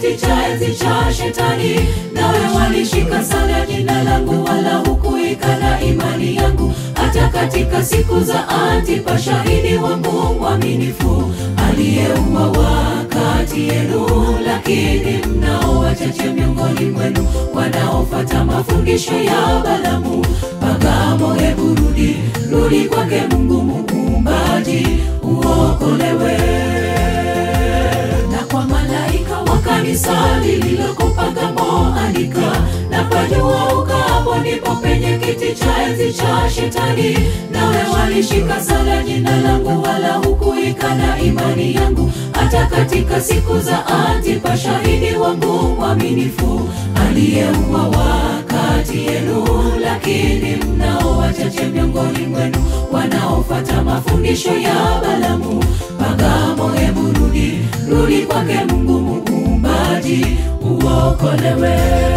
kiti cha enzi cha Shetani, nawe walishika sana jina langu, wala hukuikana imani yangu, hata katika siku za Antipa, shahidi wangu mwaminifu, aliyeuawa kati yenu. Lakini mnao wachache miongoni mwenu wanaofuata mafundisho ya Balamu. Pagamo, hebu rudi, rudi kwake Mungu Muumbaji, uokolewe na kwa malaika wa kanisa lililoko Pagamo andika, na pajua ukapo ndipo penye kiti cha enzi cha Shetani, nawe walishika sana jina langu, wala hukuikana imani yangu, hata katika siku za Antipa, shahidi wangu mwaminifu, aliyeuawa kati yenu. Lakini mnao wachache miongoni mwenu wanaofuata mafundisho ya Balamu. Pagamo, hebu rudi, rudi kwake Mungu Muumbaji, uokolewe.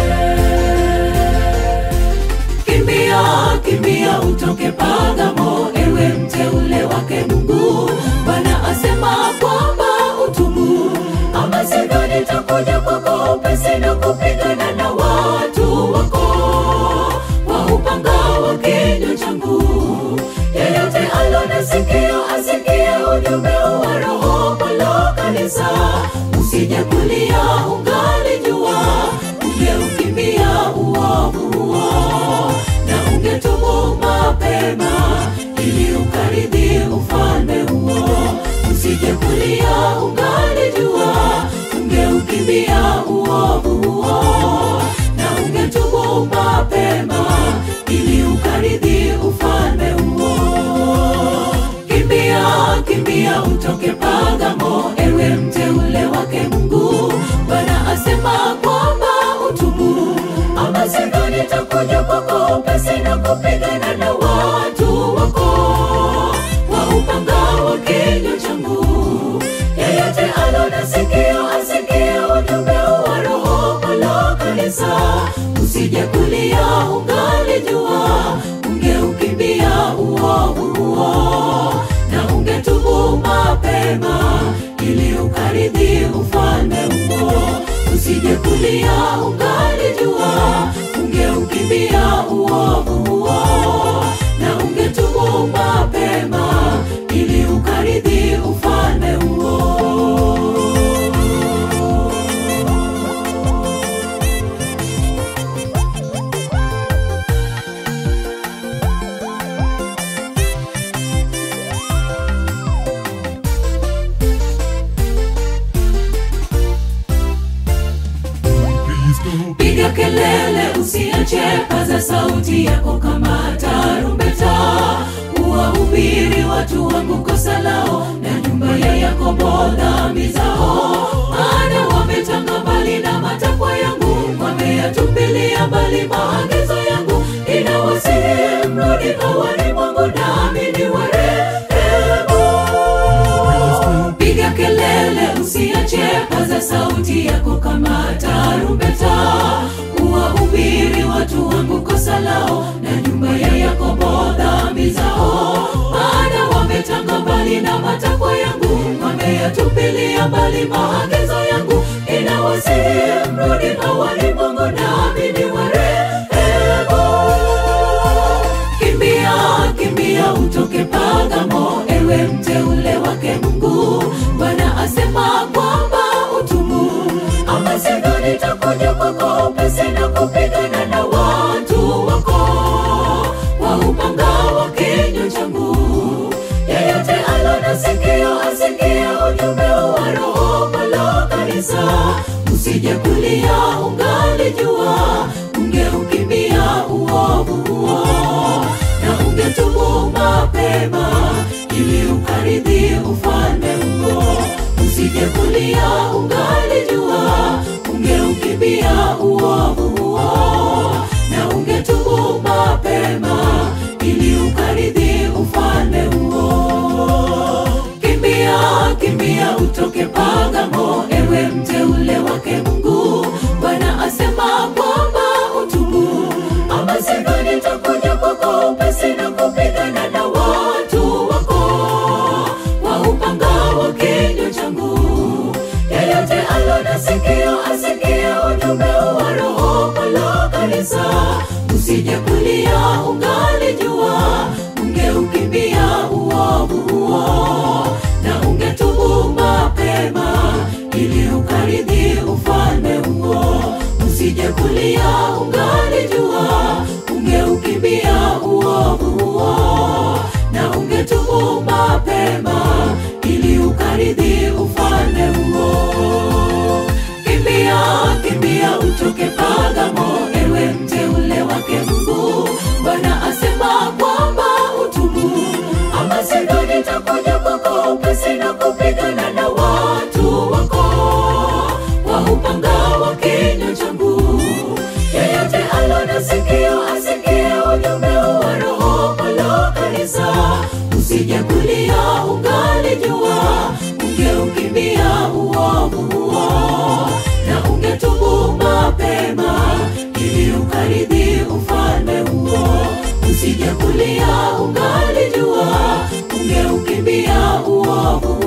Kimbia, kimbia utoke Pagamo, ewe mteule wake Mungu. Bwana asema kwamba utubu, ama sivyo nitakuja kwako upesi na kupigana na watu wako kwa upanga wa kinywa changu. Yeyote alona sikio asikie ujumbe wa Roho kwa kanisa. Usije kulia ungali jua, ungeukimbia uovu huo na ungetubu mapema ili ukaridhi ufalme huo. Usije kulia ungali jua, ungeukimbia uovu huo na ungetubu mapema ili ukaridhi ufalme huo. Kimbia, kimbia utoke Pagamo, ewe mteule wake Mungu. Bwana asema kwamba utubu, ama sivyo nitakuja kwako upesi na kupigana na watu wako kwa upanga wa kinywa changu. Yeyote alona sikio asikie ujumbe wa Roho kwa kanisa. Usije kulia ungali jua, ungeukimbia uovu huo na ungetubu mapema ili ukaridhi ufalme huo. Usije kulia ungali jua, ungeukimbia uovu huo na ungetubu mapema ili ukaridhi ufalme huo. Please go. Piga kelele, usiache, paza sauti yako kama tarumbeta, uwahubiri watu wangu kosa lao, na nyumba ya Yakobo dhambi zao. Maana wametanga mbali na matakwa yangu, wameyatupilia mbali maagizo yangu. Inawasihi mrudi hawani mwangu, nami ni warehemu. Piga kelele, usiache, paza sauti yako kama tarumbeta, uwahubiri watu wangu kosa lao, na nyumba ya Yakobo dhambi zao. Maana wametanga mbali na matakwa yangu, wameyatupilia mbali maagizo yangu. Inawasihi mrudi hawani mwangu, nami ni warehemu. Kimbia, kimbia utoke Pagamo, ewe mteule wake Mungu. Bwana asema kwamba utubu, ama sivyo nitakuja kwako upesi na kupigana na watu wako kwa upanga wa kinywa changu. Yeyote alona sikio asikie ujumbe wa Roho kwa kanisa. Usije kulia ungali jua, ungeukimbia uovu huo na ungetubu mapema ili ukaridhi ufalme huo. Usije kulia ungali jua, ungeukimbia uovu huo na ungetubu mapema ili ukaridhi ufalme huo. Kimbia, kimbia utoke Pagamo, ewe mteule wake Mungu. Bwana asema kwamba utubu, ama sivyo nitakuja kwako upesi na kupigana na watu wako kwa upanga wa kinywa changu. Yeyote alona sikio asi kanisa usije kulia ungalijua ungeukimbia uovu huo na ungetubu mapema ili ukaridhi ufalme huo usije kulia ungalijua ungeukimbia uovu huo na ungetubu mapema ili ukaridhi ufalme huo kimbia kimbia utoke pagamo ewe mteule wake mungu bwana asema kwamba utubu ama sivyo nitakuja kwako upesi na kupigana na watu wako kwa upanga wa kinywa changu yeyote alo na sikio asikie ujumbe wa roho palo kanisa usije kulia ungalijua ungeukimbia uovu huo na ungetubu mapema ili ukaridhi ufalme huo usije kulia ungalijua ungeukimbia uovu